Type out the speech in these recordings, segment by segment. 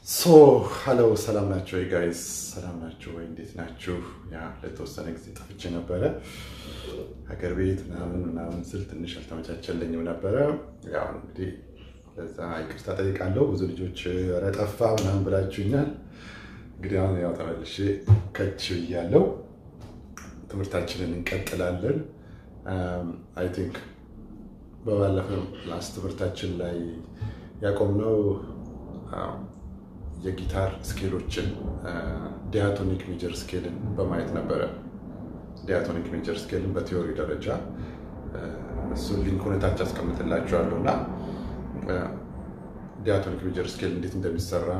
ሶ ሀሎ ሰላም ናቸው ወይ ጋይስ? ሰላም ናቸው ወይ? እንዴት ናችሁ? ያ ለተወሰነ ጊዜ ጠፍቼ ነበረ ሀገር ቤት ምናምን ምናምን ስል ትንሽ አልተመቻቸልኝም ነበረ። ያው እንግዲህ ለዛ ይቅርታ ጠይቃለሁ። ብዙ ልጆች ኧረ ጠፋ ምናምን ብላችሁኛል። እንግዲህ አሁን ያው ተመልሼ ከች ብያለሁ። ትምህርታችንን እንቀጥላለን። አይ ቲንክ በባለፈው ላስት ትምህርታችን ላይ ያቆምነው የጊታር ስኬሎችን ዲያቶኒክ ሜጀር ስኬልን በማየት ነበረ። ዲያቶኒክ ሜጀር ስኬልን በቲዮሪ ደረጃ እሱን ሊንክ ሁኔታች አስቀምጥላችኋለሁ እና ዲያቶኒክ ሜጀር ስኬል እንዴት እንደሚሰራ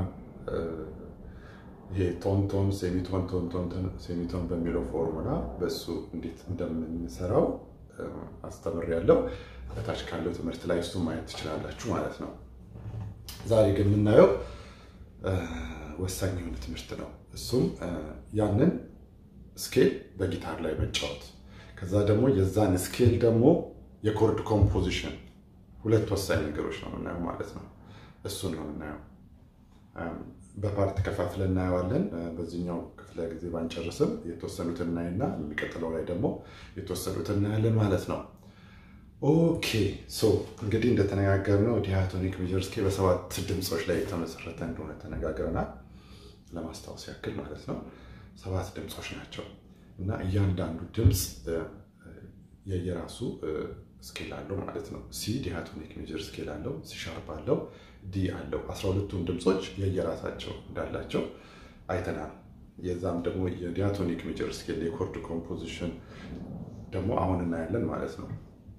ይሄ ቶንቶን ሴሚቶን ቶንቶን ሴሚቶን በሚለው ፎርሙላ በእሱ እንዴት እንደምንሰራው አስተምሬያለሁ። በታች ካለው ትምህርት ላይ እሱ ማየት ትችላላችሁ ማለት ነው። ዛሬ ግን የምናየው ወሳኝ የሆነ ትምህርት ነው። እሱም ያንን ስኬል በጊታር ላይ መጫወት፣ ከዛ ደግሞ የዛን ስኬል ደግሞ የኮርድ ኮምፖዚሽን፣ ሁለት ወሳኝ ነገሮች ነው የምናየው ማለት ነው። እሱን ነው የምናየው። በፓርት ከፋፍለ እናየዋለን። በዚህኛው ክፍለ ጊዜ ባንጨርስም የተወሰኑትን እናይና የሚቀጥለው ላይ ደግሞ የተወሰኑትን እናያለን ማለት ነው። ኦኬ ሶ እንግዲህ እንደተነጋገርነው ዲያቶኒክ ሜጀር ስኬል በሰባት ድምፆች ላይ የተመሰረተ እንደሆነ ተነጋግረናል። ለማስታወስ ያክል ማለት ነው። ሰባት ድምፆች ናቸው እና እያንዳንዱ ድምፅ የየራሱ ስኬል አለው ማለት ነው። ሲ ዲያቶኒክ ሜጀር ስኬል አለው፣ ሲ ሻርፕ አለው፣ ዲ አለው። አስራ ሁለቱም ድምፆች የየራሳቸው እንዳላቸው አይተናል። የዛም ደግሞ የዲያቶኒክ ሜጀር ስኬል የኮርድ ኮምፖዚሽን ደግሞ አሁን እናያለን ማለት ነው።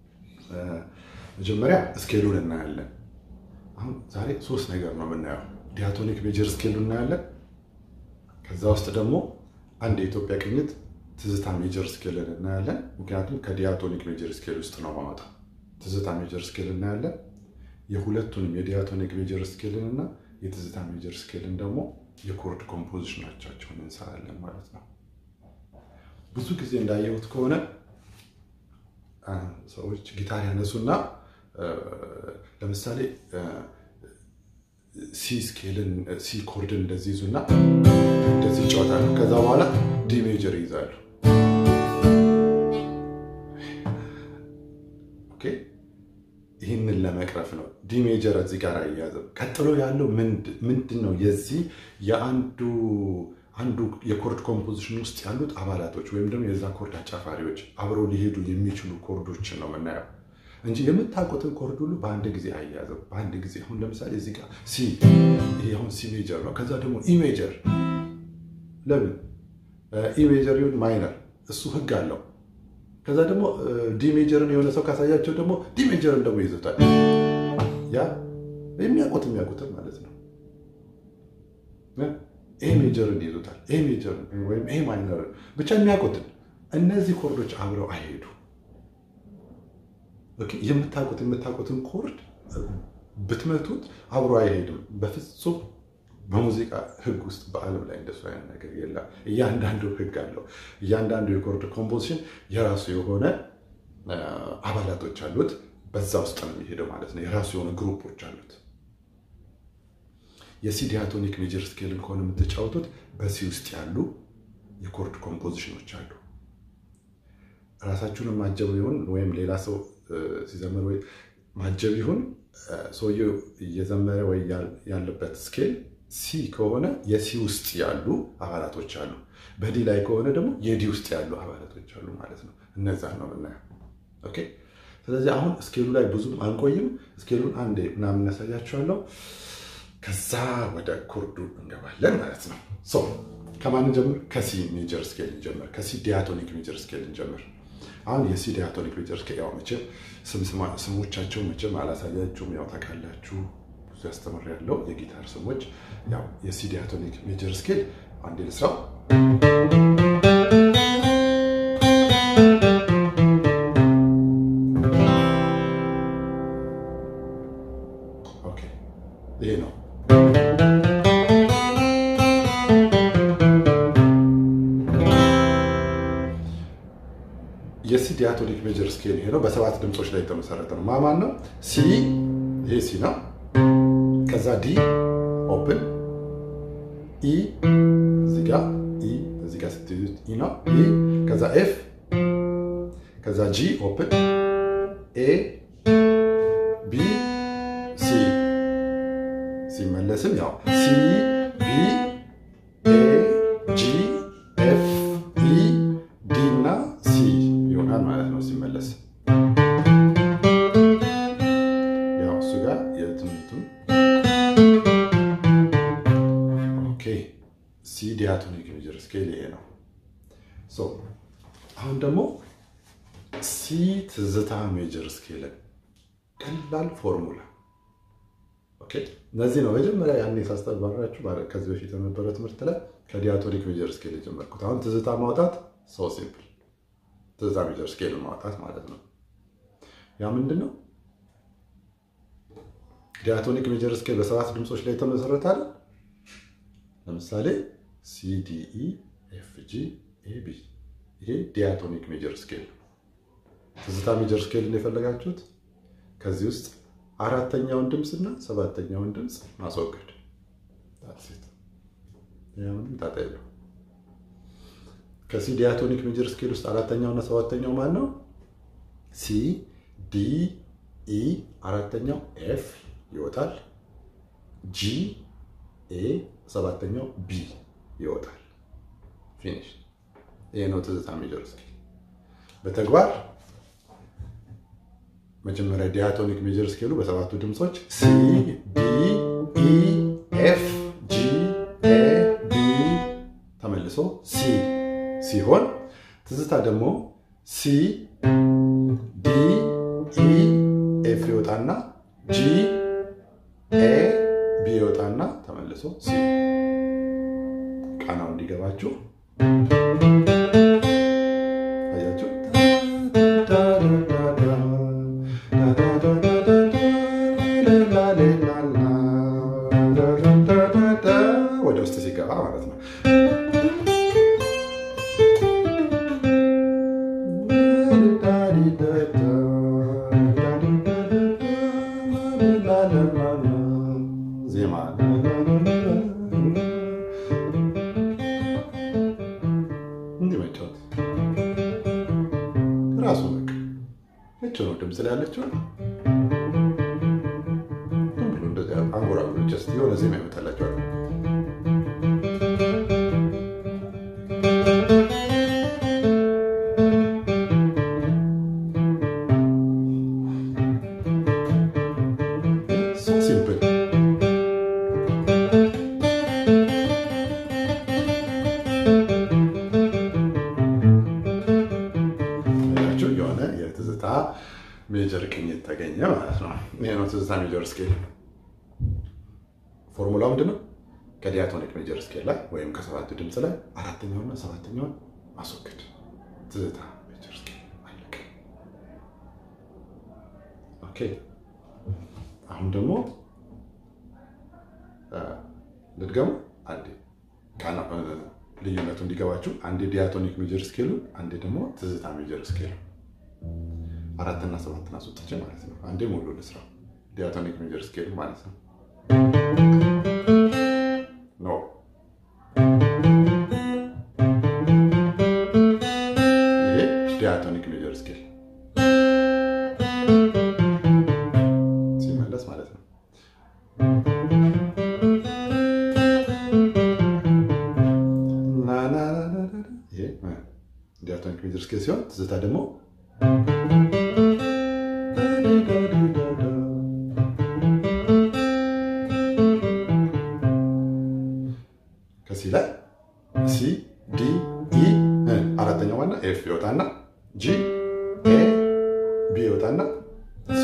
መጀመሪያ ስኬሉን እናያለን። አሁን ዛሬ ሶስት ነገር ነው የምናየው። ዲያቶኒክ ሜጀር ስኬሉን እናያለን። ከዛ ውስጥ ደግሞ አንድ የኢትዮጵያ ቅኝት ትዝታ ሜጀር ስኬልን እናያለን። ምክንያቱም ከዲያቶኒክ ሜጀር ስኬል ውስጥ ነው ማወጣው። ትዝታ ሜጀር ስኬል እናያለን። የሁለቱንም የዲያቶኒክ ሜጀር ስኬልን እና የትዝታ ሜጀር ስኬልን ደግሞ የኮርድ ኮምፖዚሽናቸውን እንሰራለን ማለት ነው። ብዙ ጊዜ እንዳየሁት ከሆነ ሰዎች ጊታር ያነሱና ለምሳሌ ሲ ስኬልን ሲ ኮርድን እንደዚህ ይዙና እንደዚህ ይጫወታሉ። ከዛ በኋላ ዲ ሜጀር ይይዛሉ። ይህንን ለመቅረፍ ነው ዲ ሜጀር እዚህ ጋር አያያዝም። ቀጥሎ ያለው ምንድን ነው? የዚህ የአንዱ አንዱ የኮርድ ኮምፖዚሽን ውስጥ ያሉት አባላቶች ወይም ደግሞ የዛ ኮርድ አጫፋሪዎች አብረው ሊሄዱ የሚችሉ ኮርዶችን ነው የምናየው እንጂ የምታውቁትን ኮርድ ሁሉ በአንድ ጊዜ አያያዝም። በአንድ ጊዜ አሁን ለምሳሌ እዚህ ጋር ሲ ይሄ አሁን ሲ ሜጀር ነው። ከዛ ደግሞ ኢ ሜጀር ለምን ኢ ሜጀር ይሁን ማይነር እሱ ህግ አለው። ከዛ ደግሞ ዲ ሜጀርን የሆነ ሰው ካሳያቸው ደግሞ ዲ ሜጀርን ደግሞ ይዞታል። ያ የሚያውቁት የሚያውቁትን ማለት ነው። ኤ ሜጀርን ይዞታል። ኤ ሜጀርን ወይም ኤ ማይነርን ብቻ የሚያውቁትን እነዚህ ኮርዶች አብረው አይሄዱ። የምታውቁት የምታውቁትን ኮርድ ብትመቱት አብሮ አይሄድም በፍጹም። በሙዚቃ ህግ ውስጥ በዓለም ላይ እንደሱ አይነት ነገር የለም። እያንዳንዱ ህግ አለው። እያንዳንዱ የኮርድ ኮምፖዚሽን የራሱ የሆነ አባላቶች አሉት። በዛ ውስጥ ነው የሚሄደው ማለት ነው። የራሱ የሆነ ግሩፖች አሉት። የሲ ዲያቶኒክ ሜጀር ስኬልን ከሆነ የምትጫወቱት በሲ ውስጥ ያሉ የኮርድ ኮምፖዚሽኖች አሉ። ራሳችሁንም ማጀብ ይሁን ወይም ሌላ ሰው ሲዘምር ወይ ማጀብ ይሁን ሰውየው እየዘመረ ወይ ያለበት ስኬል ሲ ከሆነ የሲ ውስጥ ያሉ አባላቶች አሉ። በዲ ላይ ከሆነ ደግሞ የዲ ውስጥ ያሉ አባላቶች አሉ ማለት ነው። እነዛን ነው የምናየው። ኦኬ። ስለዚህ አሁን ስኬሉ ላይ ብዙም አንቆይም። ስኬሉን አንዴ ምናምን እናሳያችኋለሁ። ከዛ ወደ ኮርዱ እንገባለን ማለት ነው። ሶ ከማን ጀምር? ከሲ ሜጀር ስኬል እንጀምር። ከሲ ዲያቶኒክ ሜጀር ስኬል እንጀምር። አሁን የሲ ዲያቶኒክ ሜጀር ስኬል ያው መቼም ስሞቻቸው መቼም አላሳያችሁም፣ ያው ታውቃላችሁ። ብዙ ያስተምር ያለው የጊታር ስሞች ያው የሲ ዲያቶኒክ ሜጀር ስኬል አንዴ ልስራው። ኦኬ ይሄ ነው። የሲ ዲያቶኒክ ሜጀር ስኬል ይሄ ነው። በሰባት ድምፆች ላይ የተመሰረተ ነው። ማማን ነው? ሲ ይሄ ሲ ነው። ከዛ ዲ ኦፕን ኢ እዚህ ጋ ኢ እዚህ ጋ ስትይዙት ኢ ነው። ኢ ከዛ ኤፍ ከዛ ጂ ኦፕን ኤ ቢ ሲ ሲመለስም ያው ሲ ቢ ኤ ጂ ኤፍ ኢ ዲ እና ሲ ይሆናል ማለት ነው ሲመለስ። ያው እሱ ጋር የትምህርቱን ኦኬ ሲ ዲያቶኒክ ሜጀር ስኬል ይሄ ነው። ሶ አሁን ደግሞ ሲ ትዝታ ሜጀር ስኬልን ቀላል ፎርሙላ ኦኬ። እነዚህ ነው መጀመሪያ ያኔ ሳስተባራችሁ ከዚህ በፊት የነበረ ትምህርት ላይ ከዲያቶኒክ ሜጀር ስኬል የጀመርኩት። አሁን ትዝታ ማውጣት ሰው ሲምፕል ትዝታ ሜጀር ስኬል ማውጣት ማለት ነው። ያ ምንድን ነው? ዲያቶኒክ ሜጀር ስኬል በሰባት ድምፆች ላይ የተመሰረተ አለ። ለምሳሌ ሲዲኢ ኤፍጂ ኤቢ ይሄ ዲያቶኒክ ሜጀር ስኬል ነው። ትዝታ ሜጀር ስኬል የፈለጋችሁት ከዚህ ውስጥ አራተኛውን ድምፅ እና ሰባተኛውን ድምፅ ማስወገድ ምንም ጣጣ የለው። ከሲ ዲያቶኒክ ሜጀር ስኬል ውስጥ አራተኛው እና ሰባተኛው ማን ነው? ሲ ዲ ኢ፣ አራተኛው ኤፍ ይወጣል። ጂ ኤ፣ ሰባተኛው ቢ ይወጣል። ፊኒሽ። ይሄ ነው ትዝታ ሜጀር ስኬል በተግባር መጀመሪያ ዲያቶኒክ ሜጀር ስኬሉ በሰባቱ ድምፆች ሲ ዲ ኢ ኤፍ ጂ ኤ ቢ ተመልሶ ሲ ሲሆን ትዝታ ደግሞ ሲ ዲ ኢ ኤፍ ይወጣና ጂ ኤ ቢ ይወጣና ተመልሶ ሲ። ቃናው እንዲገባችሁ አያችሁ። ወደ ውስጥ ሲገባ ማለት ነው። ዜማ እንዲህ መጫወት ራሱ በቃ ነጭ ነው ድምፅ ላይ ያለችው ብሎ እንደዚህ አንጎራጉሮ ጀስት የሆነ ዜማ ይመጣላቸዋል። ሲምፕል ያቸው የሆነ የትዝታ ሜጀር ቅኝት ተገኘ ማለት ነው። ይሄ ነው ትዝታ ሜጀር ስኬል። ፎርሙላው ምንድን ነው? ከዲያቶኒክ ሜጀር ስኬል ላይ ወይም ከሰባቱ ድምፅ ላይ አራተኛውና ሰባተኛውን ማስወገድ ትዝታ ሜጀር ስኬል አለቀ። ኦኬ አሁን ደግሞ ልድገሙ አንዴ ልዩነቱ እንዲገባችሁ አንዴ ዲያቶኒክ ሜጀር ስኬሉ አንዴ ደግሞ ትዝታ ሜጀር ስኬሉ አራትና ሰባትን አስወጥቼ ማለት ነው። አንዴ ሙሉ ልስራ ዲያቶኒክ ሜጀር ስኬሉ ማለት ነው። ኖ ይሄ ዲያቶኒክ ሜጀር ስኬል ሲመለስ ማለት ነው። ዲያቶኒክ ሜጀር ስኬል ሲሆን ትዝታ ደግሞ ከሲ ላይ ሲ ዲ ኢ አራተኛው ዋና ኤፍ ይወጣና ጂ ኤ ቢ ይወጣና ሲ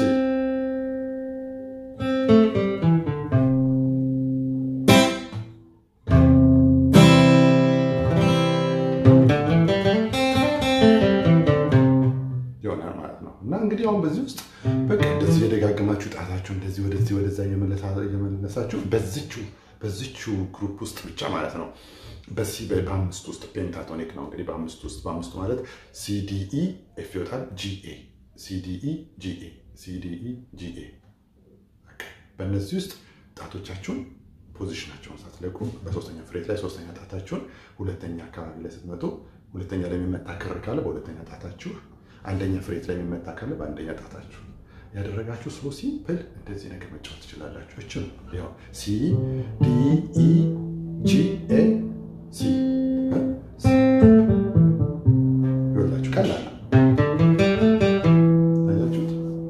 ይሆናል ማለት ነው። እና እንግዲህ አሁን በዚህ ውስጥ በቃ እንደዚህ የደጋገማችሁ ጣታችሁ እንደዚህ ወደዚህ ወደዛ እየመለሳችሁ በዝቹ በዝቹ ግሩፕ ውስጥ ብቻ ማለት ነው በሲ በአምስት ውስጥ ፔንታቶኒክ ነው እንግዲህ በአምስት ውስጥ በአምስቱ ማለት ሲዲኢ ኤፍ ይወጣል ጂኤ ሲዲኢ ጂኤ ሲዲኢ ጂኤ በእነዚህ ውስጥ ጣቶቻችሁን ፖዚሽናቸውን ሳትለቁ በሶስተኛ ፍሬት ላይ ሶስተኛ ጣታችሁን ሁለተኛ አካባቢ ላይ ስትመጡ ሁለተኛ ላይ የሚመታ ክር ካለ በሁለተኛ ጣታችሁ፣ አንደኛ ፍሬት ላይ የሚመታ ካለ በአንደኛ ጣታችሁ ያደረጋችሁ ሶ ሲምፕል እንደዚህ ነገር መጫወት ትችላላችሁ። እች ያው ሲ ዲ ኢ ጂ ኤ ሲ ይወላችሁ ቀላል ነው። አያችሁት?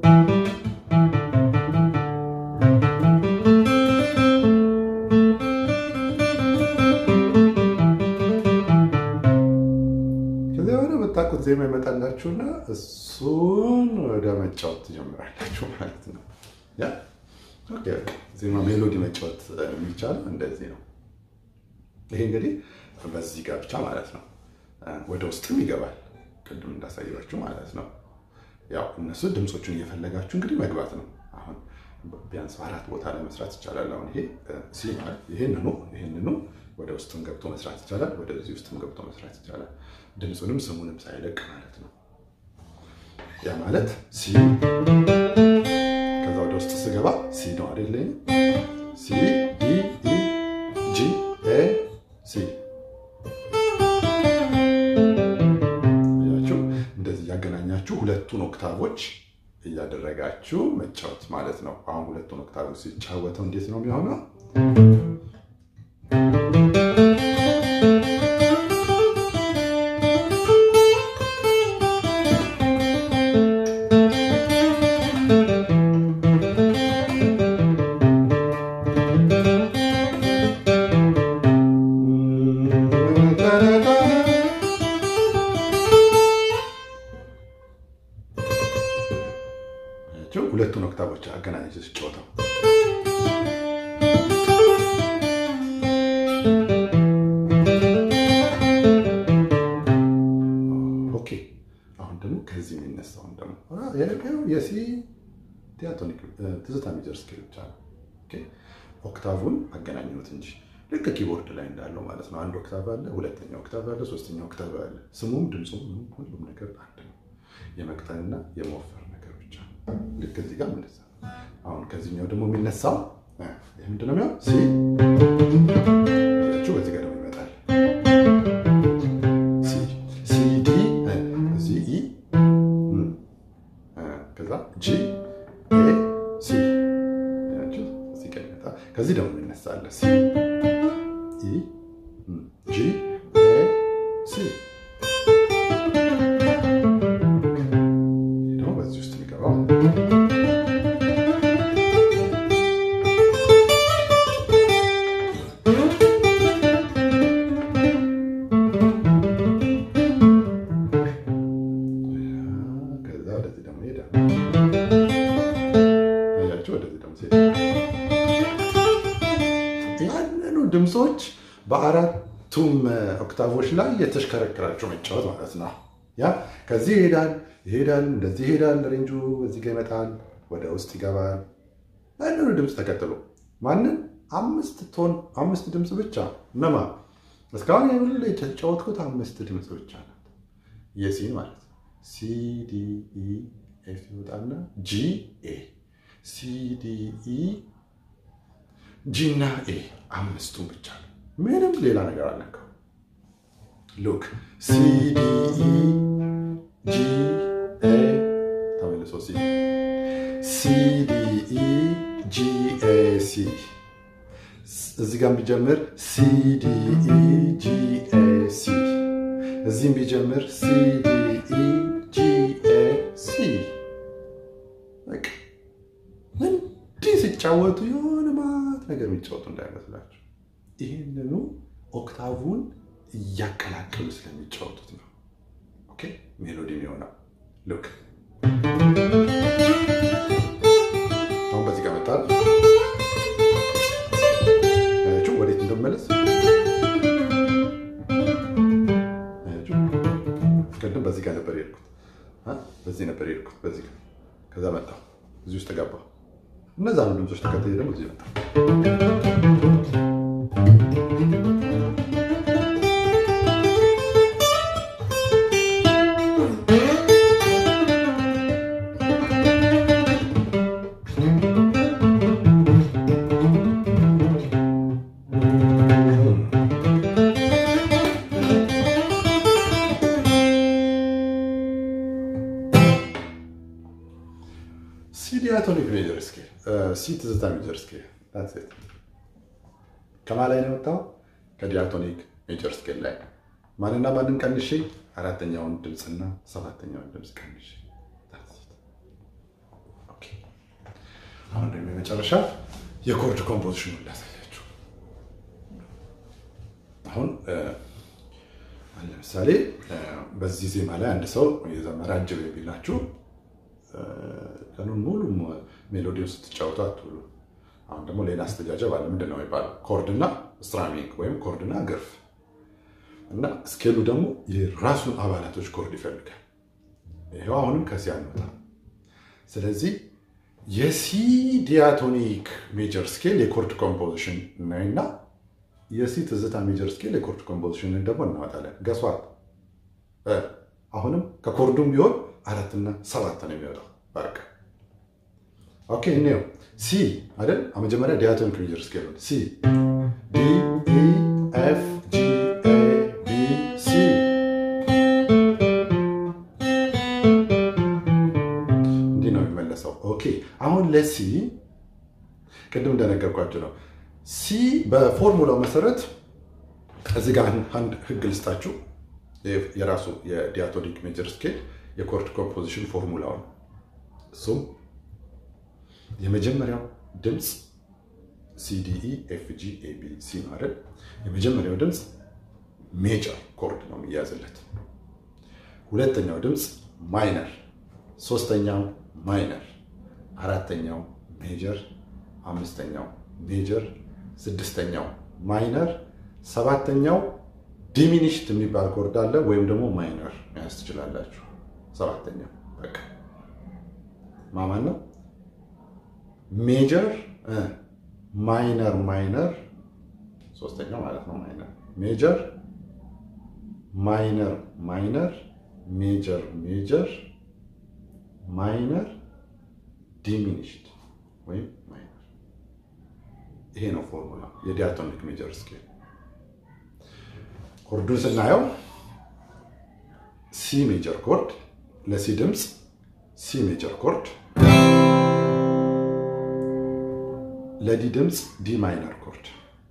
ከዚያ በኋላ የምታውቁት ዜማ ይመጣላችሁና እሱን ወደ መጫወት ትጀምራላችሁ ማለት ነው። ያ ኦኬ፣ ዜማ ሜሎዲ መጫወት የሚቻለው እንደዚህ ነው። ይሄ እንግዲህ በዚህ ጋር ብቻ ማለት ነው። ወደ ውስጥም ይገባል ቅድም እንዳሳያችሁ ማለት ነው። ያው እነሱ ድምፆቹን እየፈለጋችሁ እንግዲህ መግባት ነው። አሁን ቢያንስ በአራት ቦታ ላይ መስራት ይቻላል። አሁን ይሄ ሲ ማለት ይሄንኑ ይሄንኑ ወደ ውስጥም ገብቶ መስራት ይቻላል። ወደዚህ ውስጥም ገብቶ መስራት ይቻላል። ድምፁንም ስሙንም ሳይለቅ ማለት ነው። ያ ማለት ሲ ከዛ ወደ ውስጥ ስገባ ሲ ነው አይደለ? ሲ ዲ ኢ ጂ ኤ ሲ ያችሁ እንደዚህ እያገናኛችሁ ሁለቱን ኦክታቮች እያደረጋችሁ መጫወት ማለት ነው። አሁን ሁለቱን ኦክታቮች ሲጫወተው እንዴት ነው የሚሆነው? ሁለቱን ኦክታቮች አገናኝቼ ስጫወተው ኦኬ። አሁን ደግሞ ከዚህ የሚነሳውን ደግሞ የሲ ዲያቶኒክ ትዝታ ሜጀር ስኬል ብቻ ነው። ኦክታቡን አገናኘሁት እንጂ ልክ ኪቦርድ ላይ እንዳለው ማለት ነው። አንድ ኦክታቭ አለ፣ ሁለተኛ ኦክታቭ አለ፣ ሶስተኛ ኦክታቭ አለ። ስሙም ድምፁም ሁሉም ነገር አንድ ነው። የመቅጠንና የመወፈር ነገር ብቻ ነው። ልክ እዚህ ጋር እንደዛ ነው። አሁን ከዚህኛው ደግሞ የሚነሳው ይህ ምንድን ነው የሚሆን ሲ ያችሁ በዚህ ጋር ደግሞ ይመጣል ሲ ዲ እዚህ ኢ ከዛ ጂ ኤ ሲ እዚህ ጋር ይመጣል። ከዚህ ደግሞ የሚነሳለ ሲ ኢ ጂ ኤ ሲ ደግሞ በዚህ ውስጥ የሚገባው ከዛ ወደዚህ ደግሞ ይሄዳል። አያችሁ፣ ወደዚህ ደግሞ ሲሄድ ያንኑ ድምፆች በአራቱም ኦክታቮች ላይ የተሽከረከራቸው መጫወት ማለት ነው። ያ ከዚህ ይሄዳል ይሄዳል፣ እንደዚህ ይሄዳል። ሬንጁ እዚህ ጋር ይመጣል፣ ወደ ውስጥ ይገባል። ያንኑ ድምፅ ተከትሎ ማንን አምስት ቶን አምስት ድምፅ ብቻ እነማ እስካሁን የሁሉ የተጫወትኩት አምስት ድምፅ ብቻ ናት። የሲን ማለት ነው። ሲ ዲ ኢ ኤፍ ይወጣና ጂ ኤ ሲ ዲ ኢ ጂ እና ኤ አምስቱን ብቻ ነው። ምንም ሌላ ነገር አልነካው። ሉክ ሲ ዲ ኢ ጂ ኤ ተመልሶ ሲ ሲ ዲ ኢ ጂ ኤ ሲ እዚህ ጋር ቢጀምር ሲ ዲ ኢ ጂ ኤ ሲ እዚህም ቢጀምር ሲ ዲ ኢ ጂ ኤ ሲ በቃ እንዲህ ሲጫወቱ የሆነ ማት ነገር የሚጫወቱ እንዳይመስላችሁ። ይህንኑ ኦክታቡን እያቀላቀሉ ስለሚጫወቱት ነው። ኦኬ ሜሎዲ የሚሆነው ሉክ አሁን በዚህ ጋር መጣል አያችሁ፣ ወዴት እንደመለስ አያችሁ። ቅድም በዚህ ጋር ነበር የሄድኩት፣ በዚህ ነበር የሄድኩት፣ በዚህ ጋር ከዛ መጣሁ፣ እዚህ ውስጥ ገባ። እነዛ ነው ድምፆች ተከትዬ ደግሞ እዚህ መጣሁ። ሲ ትዝታ ሜጀር ስኬል ከማን ላይ ነው የወጣው? ከዲያቶኒክ ሜጀር ስኬል ላይ ማንና ማንን ቀንሼ? አራተኛውን ድምፅና ሰባተኛውን ድምፅ ቀንሼ። አሁን ደግሞ የመጨረሻ የኮርድ ኮምፖዚሽኑን ላሳያችሁ። አሁን ለምሳሌ በዚህ ዜማ ላይ አንድ ሰው የዘመረ አጅብ የሚላችሁ ቀኑን ሙሉ ሜሎዲውን ስትጫወቱ አትውሉ። አሁን ደግሞ ሌላ አስተጃጀብ አለ። ምንድን ነው የሚባለው? ኮርድና ስትራሚንግ ወይም ኮርድና ግርፍ እና ስኬሉ ደግሞ የራሱን አባላቶች ኮርድ ይፈልጋል። ይኸው አሁንም ከሲ አንወጣ። ስለዚህ የሲ ዲያቶኒክ ሜጀር ስኬል የኮርድ ኮምፖዚሽን እና የሲ ትዝታ ሜጀር ስኬል የኮርድ ኮምፖዚሽንን ደግሞ እናወጣለን። ገሷል። አሁንም ከኮርዱም ቢሆን አራትና ሰባት ነው የሚወጣው። በቃ ኦኬ። እኔው ሲ አይደል? መጀመሪያ ዲያቶኒክ ሜጀር ስኬል ሲ ዲ ኢ ኤፍ ጂ ኤ ቢ ሲ እንዲህ ነው የሚመለሰው። ኦኬ አሁን ለሲ ቅድም እንደነገርኳቸው ነው። ሲ በፎርሙላው መሰረት እዚህ ጋር አንድ ህግ ልስጣችሁ። የራሱ የዲያቶኒክ ሜጀር ስኬል የኮርድ ኮምፖዚሽን ፎርሙላው ነው። እሱም የመጀመሪያው ድምፅ ሲዲኢ ኤፍጂ ኤቢ ሲ ማለት የመጀመሪያው ድምፅ ሜጀር ኮርድ ነው የሚያዝለት። ሁለተኛው ድምፅ ማይነር፣ ሶስተኛው ማይነር፣ አራተኛው ሜጀር፣ አምስተኛው ሜጀር፣ ስድስተኛው ማይነር፣ ሰባተኛው ዲሚኒሽት የሚባል ኮርድ አለ ወይም ደግሞ ማይነር መያዝ ትችላላችሁ። ሰባተኛው በቃ ማማን ነው ሜጀር ማይነር ማይነር ሶስተኛው ማለት ነው ማይነር ሜጀር ማይነር ማይነር ሜጀር ሜጀር ማይነር ዲሚኒሽድ ወይም ማይነር ይሄ ነው ፎርሙላ የዲያቶኒክ ሜጀር ስኬል ኮርዱን ስናየው ሲ ሜጀር ኮርድ ለሲ ድምፅ ሲ ሜጀር ኮርድ ለዲ ድምፅ ዲ ማይነር ኮርድ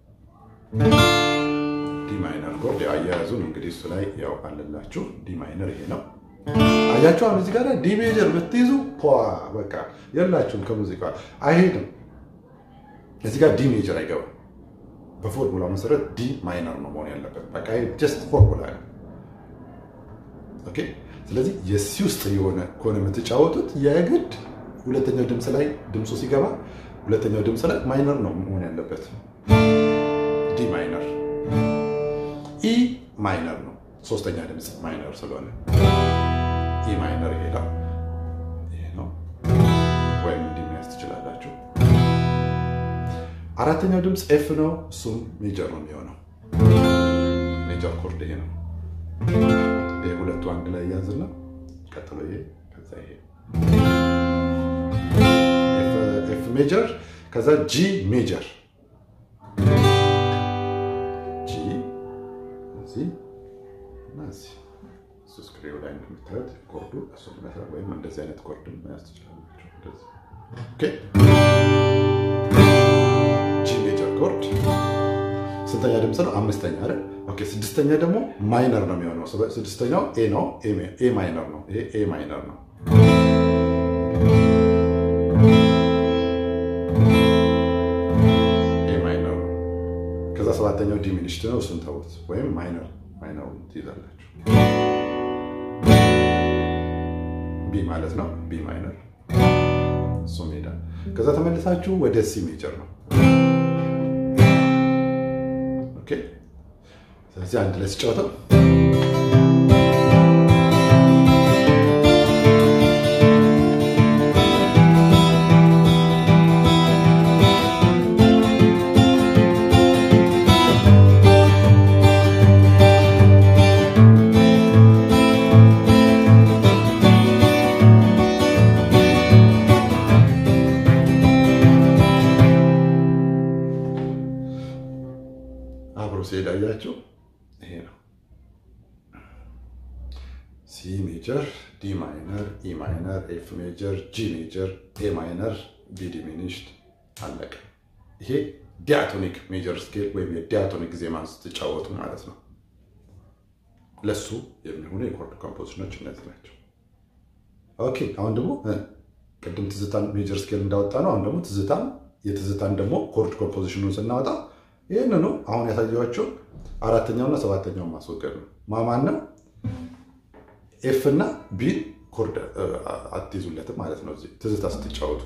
ዲ ማይነር ኮርድ አያያዙን እንግዲህ እሱ ላይ ያው አለላችሁ። ዲ ማይነር ይሄ ነው። አያችሁ አሁን እዚህ ጋር ዲ ሜጀር ብትይዙ ፖ በቃ የላችሁም ከሙዚቃ አይሄድም። እዚህ ጋር ዲ ሜጀር አይገባም። በፎርሙላ መሰረት ዲ ማይነር ነው መሆን ያለበት። በቃ ጀስት ፎርሙላ ነው። ኦኬ። ስለዚህ የሲ ውስጥ የሆነ ከሆነ የምትጫወቱት የግድ ሁለተኛው ድምፅ ላይ ድምፁ ሲገባ ሁለተኛው ድምፅ ላይ ማይነር ነው መሆን ያለበት። ዲ ማይነር፣ ኢ ማይነር ነው ሶስተኛ ድምፅ ማይነር ስለሆነ ኢ ማይነር ይሄዳል። ይሄ ነው ወይም እንዲህ መያዝ ትችላላችሁ። አራተኛው ድምፅ ኤፍ ነው። እሱም ሜጀር ነው የሚሆነው። ሜጀር ኮርድ ይሄ ነው። ይሄ ሁለቱ አንድ ላይ ያዝና ቀጥሎ ይሄ ከዛ ይሄ ኤፍ ሜጀር ከዛ ጂ ሜጀር ጂ እዚህ እና እዚህ እሱ ስክሪው ላይ እንደምታዩት ኮርዱ እሱ ይመስላል። ወይም እንደዚህ አይነት ኮርድ መያዝ ትችላላችሁ። እንደዚህ ኦኬ። ጂ ሜጀር ኮርድ ስንተኛ ድምፅ ነው? አምስተኛ አይደል? ኦኬ። ስድስተኛ ደግሞ ማይነር ነው የሚሆነው። ስድስተኛው ኤ ነው። ኤ ማይነር ነው። ይሄ ኤ ማይነር ነው። ከዛ ሰባተኛው ዲሚኒሽት ነው። እሱን ተውት፣ ወይም ማይነር ማይነሩ ትይዛላችሁ። ቢ ማለት ነው። ቢ ማይነር እሱ ሜዳ። ከዛ ተመልሳችሁ ወደ ሲ ሜጀር ነው። ኦኬ። ስለዚህ አንድ ላይ ሲጫወተው አብሮ ሲሄድ አያችሁ፣ ይሄ ነው ሲ ሜጀር፣ ዲ ማይነር፣ ኢ ማይነር፣ ኤፍ ሜጀር፣ ጂ ሜጀር፣ ኤ ማይነር፣ ቢ ዲሚኒሽድ፣ አለቀ። ይሄ ዲያቶኒክ ሜጀር ስኬል ወይም የዲያቶኒክ ዜማን ስትጫወቱ ማለት ነው። ለሱ የሚሆኑ የኮርድ ኮምፖዚሽኖች እነዚህ ናቸው። ኦኬ አሁን ደግሞ ቅድም ትዝታን ሜጀር ስኬል እንዳወጣ ነው። አሁን ደግሞ ትዝታን የትዝታን ደግሞ ኮርድ ኮምፖዚሽኑን ስናወጣ ይህንኑ አሁን ያሳየኋቸው አራተኛውና ሰባተኛውን ማስወገድ ነው። ማማን ነው ኤፍ እና ቢን ኮርድ አትይዙለትም ማለት ነው። እዚህ ትዝታ ስትጫወቱ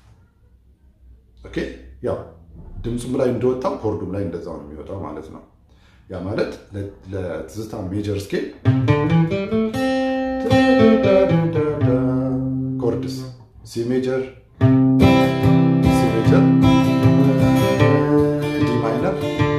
ኦኬ ያው ድምፁም ላይ እንደወጣው ኮርዱም ላይ እንደዛው ነው የሚወጣው ማለት ነው። ያ ማለት ለትዝታ ሜጀር ስኬል ኮርድስ ሲ ሜጀር ሲ ሜጀር ዲ ማይነር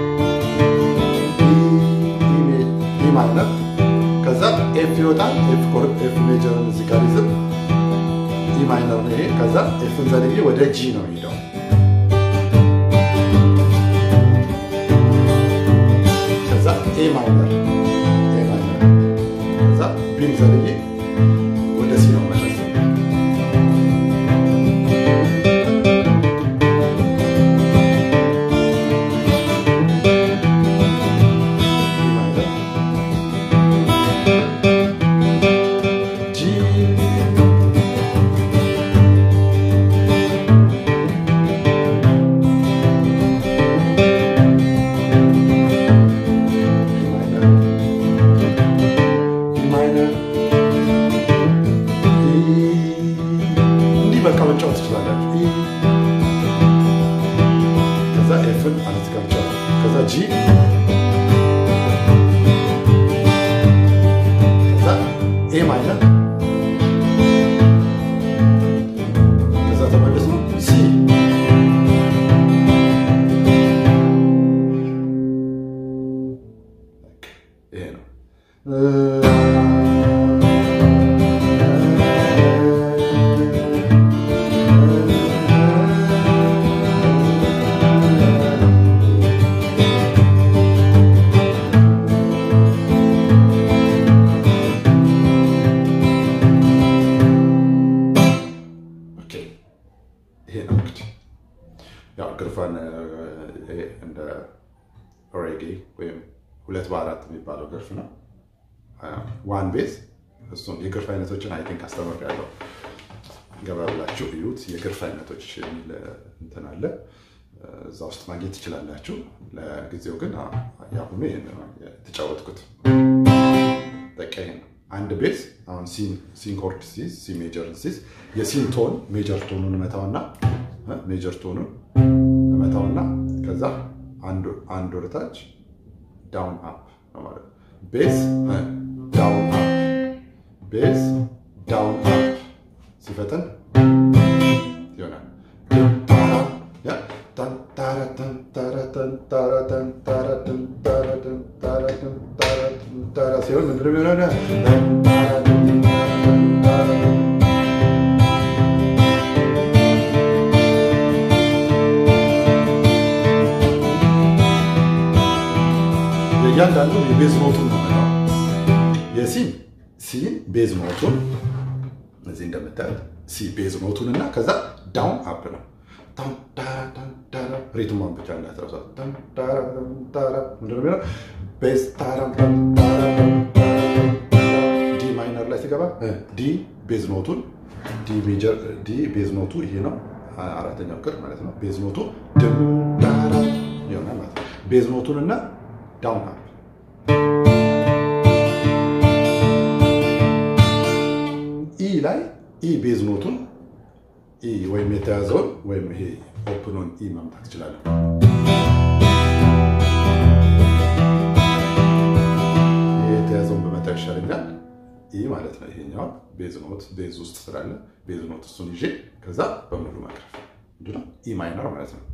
ዲ ማይነር ከዛ ኤፍ ይወጣል። ኤፍ ሜጀርን እዚህ ጋር ይዝም ዲ ማይነር ነው ይሄ። ከዛ ኤፍን ዘልዬ ወደ ጂ ነው የሚሄደው ኤ ማይነር ኤ ማይነር ከዛ ቢን ዘልዬ ወደ ሲ ነው መለስ መጫወት ትችላላችሁ። ከዛ ኤፍን አለት ጋር ብቻ ከዛ ጂ ከዛ ኤ ማይነር ከዛ ተመለስ ነው ሲ ይሄ ነው። ይሄ ነው እንግዲህ ያው ግርፋን እንደ ኦሬጌ ወይም ሁለት በአራት የሚባለው ግርፍ ነው። ዋን ቤዝ እሱም የግርፍ አይነቶችን አይ ቲንክ አስተምሬያለሁ። ገባ ብላችሁ እዩት። የግርፍ አይነቶች የሚል እንትን አለ እዛ ውስጥ ማግኘት ትችላላችሁ። ለጊዜው ግን የአሁኑ ይህን የተጫወትኩት በቃ ይሄ ነው። አንድ ቤዝ አሁን ሲን ኮርድ ሲዝ ሲ ሜጀር ሲዝ የሲን ቶን ሜጀር ቶኑን እመታውና ሜጀር ቶኑን እመታውና ከዛ አንድ ወደታች ዳውን አፕ ነው ማለት ቤዝ ዳውን አፕ ቤዝ ዳውን አፕ ሲፈጥን ይሆናል። ሲሆን ምንድን ነው የሚሆነው? እያንዳንዱ የቤዝ ኖቱን ነው ነው የሲን ሲን ቤዝ ኖቱን እዚህ እንደምታዩት ሲ ቤዝ ኖቱን እና ከዛ ዳውን አፕ ነው። ሪትሟን ብቻ እንዳትረሷት። ምንድን ነው የሚለው ቤዝ ዲ ማይነር ላይ ሲገባ ዲ ቤዝ ኖቱን ዲ ቤዝ ኖቱ ይሄ ነው አራተኛው ቅር ማለት ነው። ቤዝ ኖቱ ድም ዳራ ይሆናል ማለት ነው። ቤዝ ኖቱን እና ዳውን አፕ ኢ ላይ ኢ ቤዝ ኖቱን ኢ ወይም የተያዘውን ወይም ይሄ ኦፕኖን ኢ ማምጣት ትችላለን። ይሄ የተያዘውን በመጣ ይሻለኛል። ኢ ማለት ነው። ይሄኛው ቤዝ ኖት ቤዝ ውስጥ ስላለ ቤዝ ኖት እሱን ይዤ ከዛ በሙሉ መቅረፍ ምንድነው ኢ ማይነር ማለት ነው።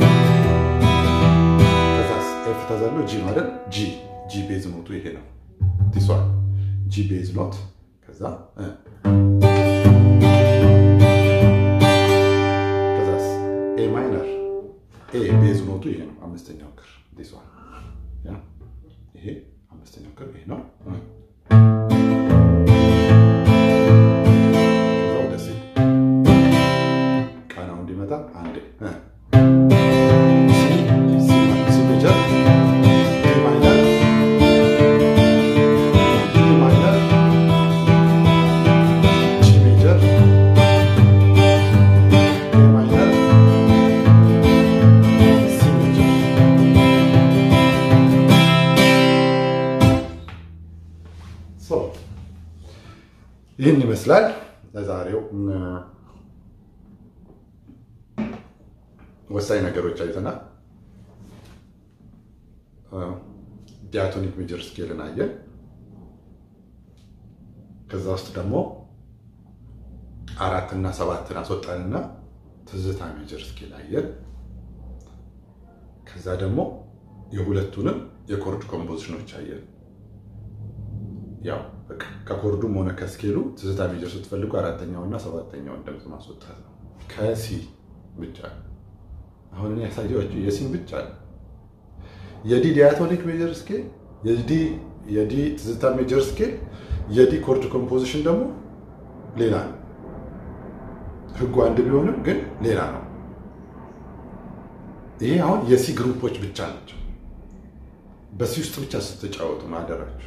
ከዛ ኤፍ ተዘሎ ጂ ማለት ጂ ጂ ቤዝ ኖቱ ይሄ ነው። ዲሷል ጂ ቤዝ ኖት ከዛ ከዛስ ኤ ማይነር ኤ ቤዝ ኖቱ ይሄ ነው። አምስተኛው ክር ዲሷል ያ ይሄ አምስተኛው ክር ይሄ ነው። ከዛ ወደ ሲ ቃናው እንዲመጣ አንዴ ይህን ይመስላል ለዛሬው ወሳኝ ነገሮች አይተናል። ዲያቶኒክ ሜጀር ስኬልን አየን። ከዛ ውስጥ ደግሞ አራት እና ሰባትን አስወጣንና ትዝታ ሜጀር ስኬል አየን። ከዛ ደግሞ የሁለቱንም የኮርድ ኮምፖዚሽኖች አየን። ያው በቃ ከኮርዱም ሆነ ከስኬሉ ትዝታ ሜጀር ስትፈልጉ አራተኛውና ሰባተኛውን ድምፅ ማስወጣት ነው። ከሲ ብቻ አሁን እኔ ያሳየኋችሁ የሲን ብቻ ነው። የዲ ዲያቶኒክ ሜጀር ስኬል፣ የዲ ትዝታ ሜጀር ስኬል፣ የዲ ኮርድ ኮምፖዚሽን ደግሞ ሌላ ነው። ህጉ አንድ ቢሆንም ግን ሌላ ነው። ይሄ አሁን የሲ ግሩፖች ብቻ ናቸው። በሲ ውስጥ ብቻ ስትጫወቱ ማደራችሁ።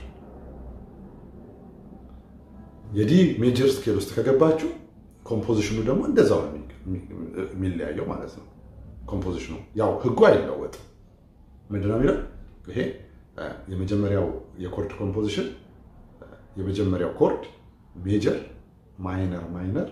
የዲ ሜጀር ስኬል ውስጥ ከገባችሁ ኮምፖዚሽኑ ደግሞ እንደዛው ነው የሚለያየው ማለት ነው። ኮምፖዚሽኑ ያው ህጉ አይለወጥም። ምንድነው የሚለው ይሄ የመጀመሪያው የኮርድ ኮምፖዚሽን የመጀመሪያው ኮርድ ሜጀር ማይነር ማይነር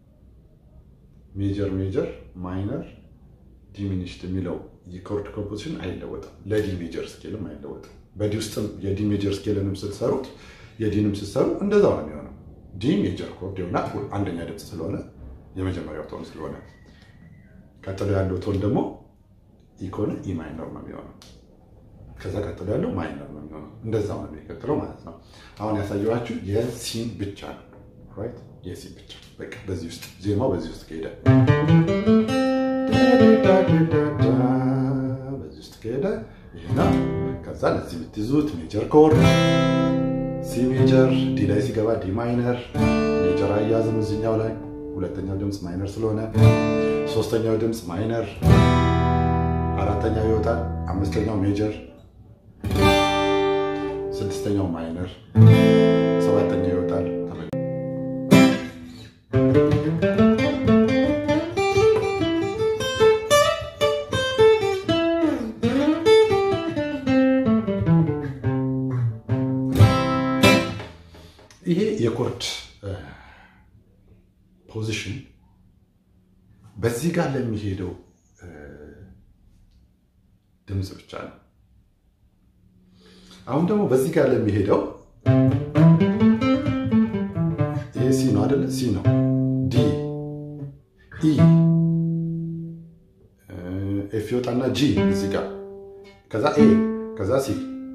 ሜጀር ሜጀር ማይነር ዲሚኒሽድ የሚለው የኮርድ ኮምፖዚሽን አይለወጥም። ለዲ ሜጀር ስኬልም አይለወጥም። በዲ ውስጥም የዲ ሜጀር ስኬልንም ስትሰሩት የዲንም ስትሰሩ እንደዛው ነው የሚሆነው። ዲ ሜጀር ኮርድ ይሆናል። አንደኛ ድምፅ ስለሆነ የመጀመሪያው ቶን ስለሆነ፣ ቀጥሎ ያለው ቶን ደግሞ ኢ ከሆነ ኢ ማይነር ነው የሚሆነው። ከዛ ቀጥሎ ያለው ማይነር ነው የሚሆነው። እንደዛው ነው የሚቀጥለው ማለት ነው። አሁን ያሳየኋችሁ የሲን ብቻ ነው። ራይት የሲ ብቻ በቃ በዚህ ውስጥ ዜማው በዚህ ውስጥ ከሄደ በዚህ ውስጥ ከሄደ ይሄና ከዛ ለዚህ የምትይዙት ሜጀር ኮርድ ሲ ሜጀር ዲ ላይ ሲገባ ዲ ማይነር ሜጀር አያዝም እዚኛው ላይ ሁለተኛው ድምፅ ማይነር ስለሆነ ሶስተኛው ድምፅ ማይነር አራተኛው ይወጣል አምስተኛው ሜጀር ስድስተኛው ማይነር ሰባተኛው ይወጣል ይሄ የኮርድ ፖዚሽን በዚህ ጋር ለሚሄደው ድምፅ ብቻ ነው። አሁን ደግሞ በዚህ ጋር ለሚሄደው ይሄ ሲ ነው አይደለ? ሲ ነው። ዲ ኢ ኤፍ ይወጣና ጂ እዚህ ጋር ከዛ ኤ ከዛ ሲ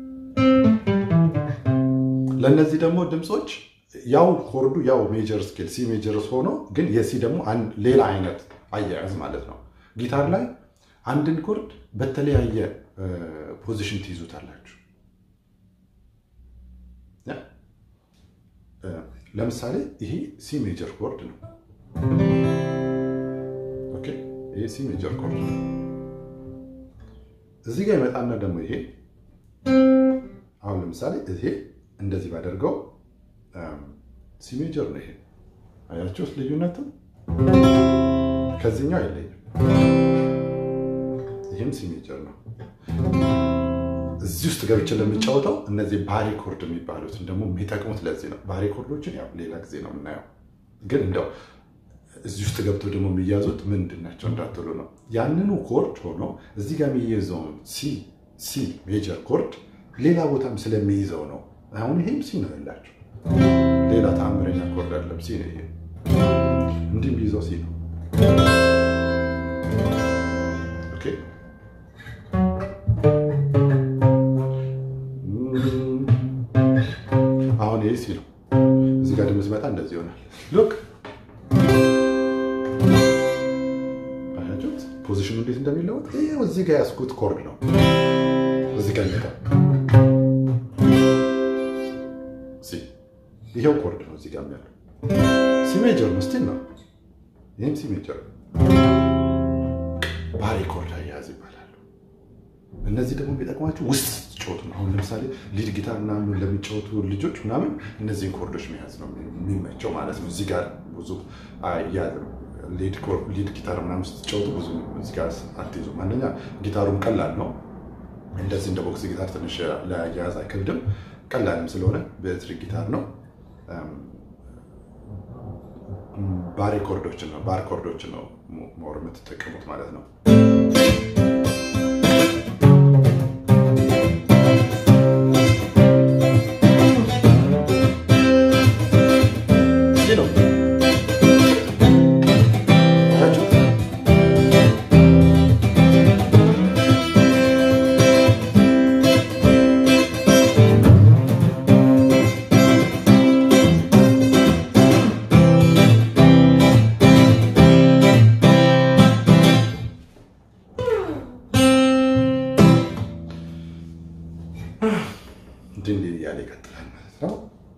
ለእነዚህ ደግሞ ድምፆች ያው ኮርዱ ያው ሜጀር ስኬል ሲ ሜጀር ሆኖ ግን የሲ ደግሞ ሌላ አይነት አያያዝ ማለት ነው። ጊታር ላይ አንድን ኮርድ በተለያየ ፖዚሽን ትይዙታላችሁ። ለምሳሌ ይሄ ሲ ሜጀር ኮርድ ነው። ኦኬ ይሄ ሲ ሜጀር ኮርድ ነው። እዚህ ጋር ይመጣና ደግሞ ይሄ አሁን ለምሳሌ ይሄ እንደዚህ ባደርገው ሲ ሜጀር ነው። ይሄ አያችሁት ልዩነቱ? ከዚህኛው አይለይም። ይህም ሲ ሜጀር ነው። እዚህ ውስጥ ገብቼ ለምጫወተው እነዚህ ባሪ ኮርድ የሚባሉትን ደግሞ የሚጠቅሙት ለዚህ ነው። ባሪ ኮርዶችን ያው ሌላ ጊዜ ነው የምናየው፣ ግን እንደው እዚህ ውስጥ ገብተው ደግሞ የሚያዙት ምንድን ናቸው እንዳትሉ ነው። ያንኑ ኮርድ ሆኖ እዚህ ጋር የሚይዘውን ሲ ሲ ሜጀር ኮርድ ሌላ ቦታም ስለሚይዘው ነው። አሁን ይሄም ሲ ነው ያላቸው፣ ሌላ ተአምረኛ ኮርድ አለም ሲ ነው ይሄ። እንዲህ የሚይዘው ሲ ነው። ኦኬ አሁን ይሄ ሲ ነው። እዚህ ጋር ደግሞ ሲመጣ እንደዚህ ይሆናል። ሉክ አያችሁት ፖዚሽኑ እንዴት እንደሚለወጥ። ይሄው እዚህ ጋር ያስኩት ኮርድ ነው። እዚህ ጋር ይመጣ ሲ ይሄው ኮርድ ነው። እዚህ ጋር ያለው ሲ ሜጀር ነው። ስቲል ነው። ይህም ሲ ሜጀር ነው። ባሪ ኮርድ አያያዝ ይባላሉ። እነዚህ ደግሞ የሚጠቅማቸው ውስጥ ስትጫወቱ ነው። አሁን ለምሳሌ ሊድ ጊታር ምናምን ለሚጫወቱ ልጆች ምናምን እነዚህን ኮርዶች መያዝ ነው የሚመቸው ማለት ነው። እዚህ ጋር ብዙ አያያዝም። ሊድ ጊታር ምናምን ስትጫወቱ ብዙ እዚህ ጋር አትይዙም። አንደኛ ጊታሩም ቀላል ነው። እንደዚህ እንደ ቦክስ ጊታር ትንሽ ለአያያዝ አይከብድም። ቀላልም ስለሆነ በኤሌክትሪክ ጊታር ነው። ባር ኮርዶችን ነው ባር ኮርዶችን ነው ሞር የምትጠቀሙት ማለት ነው። እንዲህ እንዲህ እያለ ይቀጥላል ማለት ነው።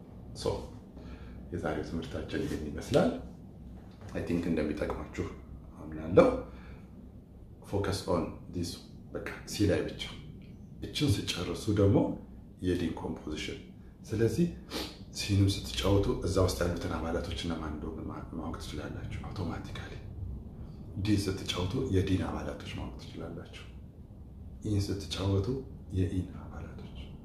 የዛሬው ትምህርታችን ይህን ይመስላል። አይ ቲንክ እንደሚጠቅማችሁ አምናለሁ። ፎከስ ኦን ዲስ በቃ ሲ ላይ ብቻ እችን ስጨርሱ ደግሞ የዲን ኮምፖዚሽን። ስለዚህ ሲንም ስትጫወቱ እዛ ውስጥ ያሉትን አባላቶች እነማን እንደሆኑ ማወቅ ትችላላችሁ አውቶማቲካሊ። ዲን ስትጫወቱ የዲን አባላቶች ማወቅ ትችላላችሁ። ኢን ስትጫወቱ የኢን አባላቶች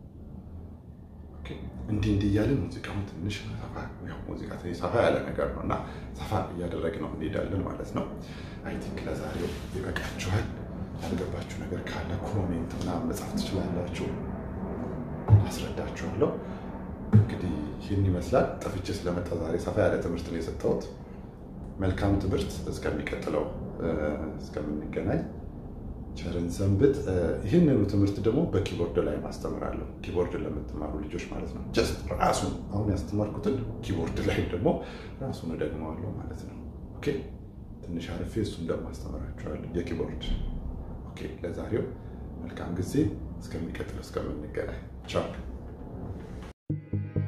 እንዲህ እንዲህ እያለን ሙዚቃውን ትንሽ ሙዚቃ ሰፋ ያለ ነገር ነው እና ሰፋ እያደረግን ነው እንሄዳለን ማለት ነው። አይ ቲንክ ለዛሬው ይበቃችኋል። ያልገባችሁ ነገር ካለ ኮሜንት ምናምን መጻፍ ትችላላችሁ፣ አስረዳችኋለሁ። እንግዲህ ይህን ይመስላል። ጠፍቼ ስለመጣ ዛሬ ሰፋ ያለ ትምህርት ነው የሰጠሁት። መልካም ትምህርት። እስከሚቀጥለው እስከምንገናኝ ቸርን ሰንብት። ይህንኑ ትምህርት ደግሞ በኪቦርድ ላይ ማስተምራለሁ። ኪቦርድ ለምትማሩ ልጆች ማለት ነው። ጀስት ራሱን አሁን ያስተማርኩትን ኪቦርድ ላይ ደግሞ ራሱን እደግመዋለሁ ማለት ነው። ኦኬ ትንሽ አርፌ እሱን ደግሞ አስተምራችኋለሁ የኪቦርድ። ኦኬ ለዛሬው መልካም ጊዜ። እስከሚቀጥለው እስከምንገናኝ ቻው።